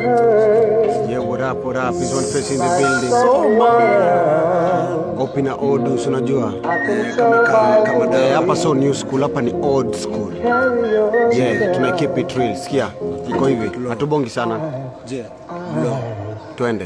Yeah, what up, what up? Is one face in the building. Open na odus, unajua kama kama kama da hapa so new school, hapa ni old school. Yeah, tuna keep it real. Sikia, iko hivi, hatubongi sana. Je, Twende.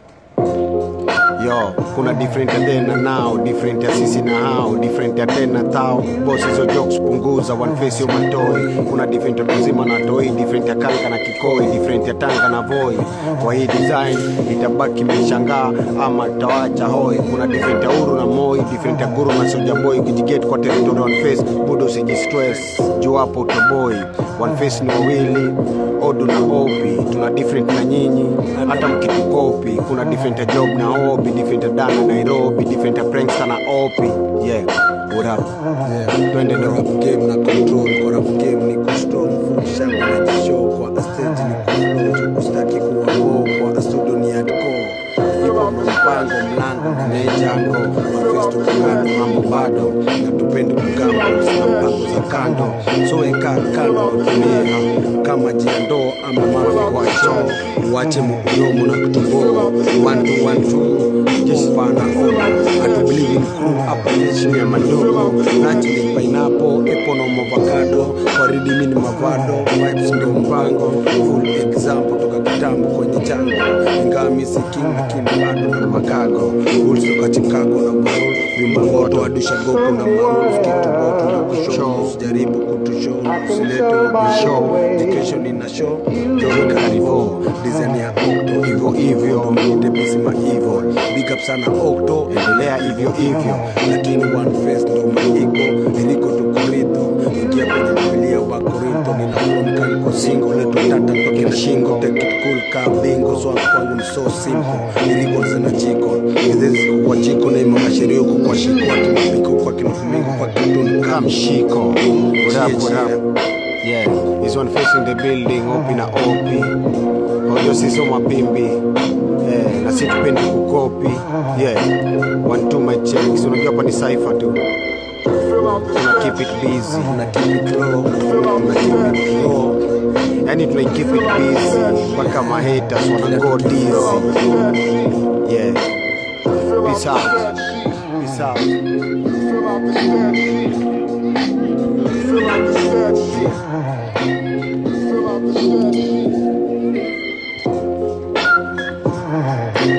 Yo, kuna different ya then na now, different ya sisi na hao, different ya tena tao. Boss hizo jokes punguza, one face yo matoi. Kuna different ya kuzima na toi, different ya kanka na kikoi, different ya tanga na voi. Kwa hii design itabaki imeshangaa ama tawacha hoi. Kuna different ya uru na moi, different ya guru na soja boy. Ukijiget kwa territory one face, budo usijistress. Juu hapo utoboi. One face ni wawili, odu na opi. Tuna different na nyinyi, hata mkitukopi. Kuna different ya job na obi, different ya dana Nairobi, different ya prankster na opi. Yeah, what up? Twende ndo. rap game na control kwa rap game ni kustrong full shang na jishow kwa stage ni kuflow kustaki kuwa go kwa studio ni hardcore ipo mpango mlango mejango mafesto kungano mambo bado na tupende mgambo na mpango za kando so weka kando tumia kama jiandoo ama mafi kwa choo uache mkudomo na kutumboo one two one two jeshi pana ona atubilivi crew hapa jeshi ya madogo nachili pineapple epo na avocado waridi mini mavado vibes ndo mpango full example toka kitambo kwenye chango ingawa misi king lakini bado na makago rules toka chicago na barul vyumba moto adusha goku na maruf kitu moto na kushow usijaribu kutushow usilete ubishow education ina show jogi karivo design ya okto hivyo hivyo mite misima hivyo big up sana okto endelea hivyo hivyo lakini one face ndo maiko iliko tukuridho ingia kwenye bibilia wa korinto ninafumka niko singo leto tata toke na shingo take it cool ka bingo so kwangu ni so simple iliko zina chiko ngezezi kwa chiko na imama sheria huko kwa shiko atimapiko kwa kinafumingo kwa kituni Kamshiko. What up, what up? Yeah, is one face in the building, opi na opi. Hojo sisi mapimbi. Yeah, na si tupendi kukopi. Yeah, one two my checks. Unajua hapa ni cipher tu. Tuna keep it busy. na keep it low na keep it low Yani tuna keep it busy. Mpaka ma haters wana go dizzy. Yeah. Peace out. Peace out. Feel like the statue. Feel like the statue.